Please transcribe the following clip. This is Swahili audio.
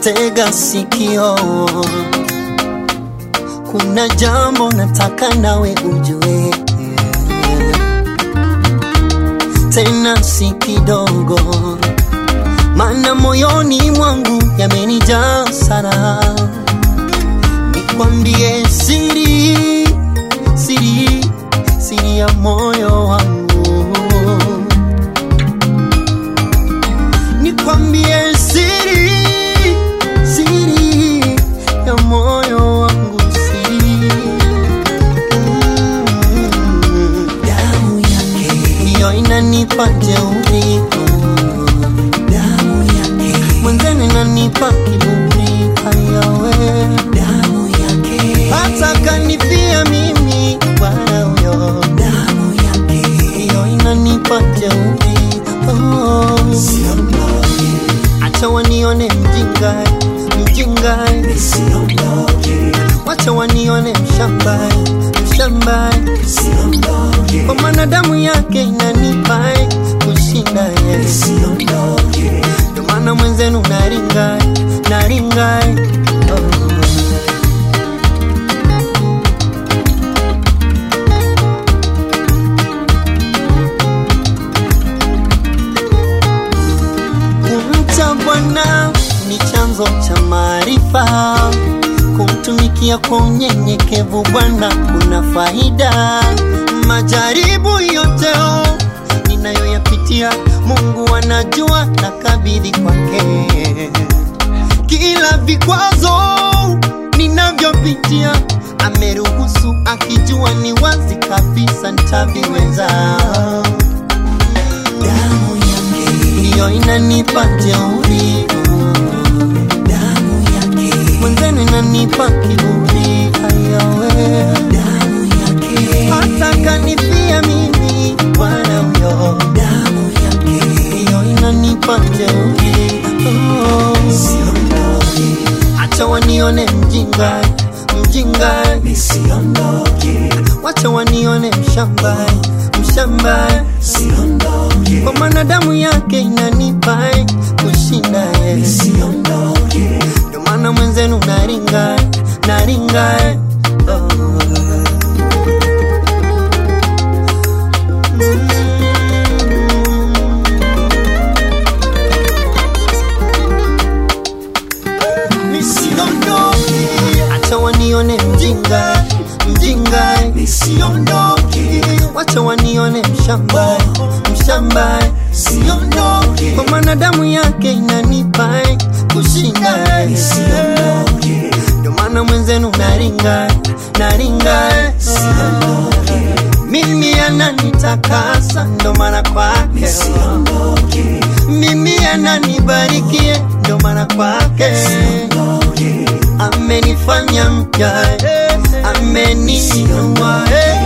tega sikio, kuna jambo nataka nawe ujue, tena si kidogo, maana moyoni mwangu yamenijaa sana. Nikwambie siri, siri, siri ya moyo wangu nikwambie siri siri ya moyo wangu siri Mm. damu yake ndiyo inanipa jeuri damu yake mwenzene inanipa kiburi hayawe damu yake hata kanifia mimi bwana huyo damu yake ndiyo inanipa jeuri oh. Acha wanione mjinga mjinga, wacha wanione mshamba mshamba, kwa maana damu yake inanipa kushinda yeye. Ndio maana mwenzenu naringa naringa oh. Kumcha Bwana ni chanzo cha maarifa, kumtumikia kwa unyenyekevu Bwana kuna faida. Majaribu yote oh, ninayoyapitia Mungu anajua, na kabidhi kwake kila vikwazo ninavyopitia ameruhusu, akijua ni wazi kabisa nitaviweza damu yake ndiyo inanipa jeuri, damu yake mwenzenu inanipa kiburi, hayawe damu yake hata kanifia mimi Bwana huyo, damu yake ndiyo inanipa jeuri, oh. Acha wanione mjinga mjinga, wacha wanione mshamba mshamba kwa maana damu yake inanipa kushinda yeye. Ndio maana mwenzenu naringa naringa oh. Nisiondoke, acha wanione mjinga mjinga, nisiondoke, wacha wanione mshamba mshamba, siondoke, kwa maana damu yake inanipa kushinda, nisiondoke, ndio maana mwenzenu naringa naringa, mimi ananitakasa, ndo maana kwake mimi ananibarikie, ndo maana kwake amenifanya mpya, ameniinua